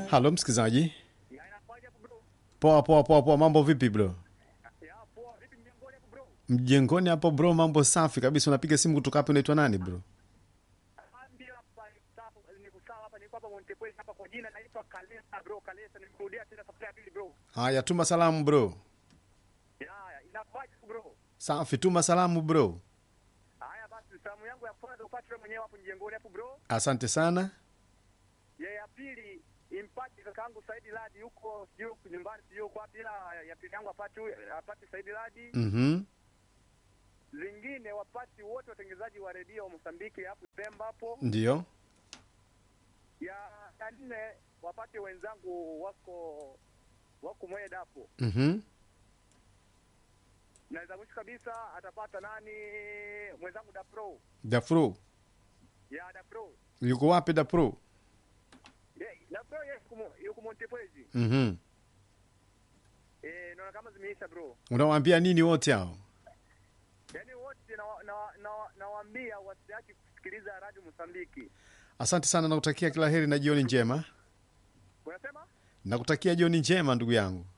halo msikilizaji Ya inakuwaje hapo bro? poa poa poa poa mambo vipi bro Ya poa, vipi mjengoni hapo bro? mjengoni hapo bro mambo safi kabisa unapiga simu kutoka hapo unaitwa nani bro Ndio hapa sawa, niko sawa hapa, niko hapa Montepuez hapa kwa jina naitwa Kalesa bro, Kalesa nimekurudia tena safari ya pili bro. haya tuma salamu bro Ya, ya, inakuwaje hapo bro? safi tuma salamu bro Haya basi, salamu yangu ya kwanza upate wewe mwenyewe hapo mjengoni hapo bro. asante sana Ya ya pili impate kakaangu Saidi Ladi huko sijui huko nyumbani sijui huko wapi, ila ya pili yangu apate huyo- apate Saidi Ladi. mhm Zingine wapati wote watengenezaji wa redio wa Mosambiki hapo Pemba hapo. ndio ya ya nne wapate wenzangu wako wako mweda hapo mhm na za mwisho kabisa atapata nani mwenzangu dapro dafro ya dapro yuko wapi dapro Ye- dapro yes kumo- yuko montepwezi mhm eh naona kama zimeisha bro unawaambia nini wote hao yaani wote nawaambia na, na, nawaambia wasiache kusikiliza radio mosambiki asante sana nakutakia kila heri na jioni njema unasema nakutakia jioni njema ndugu yangu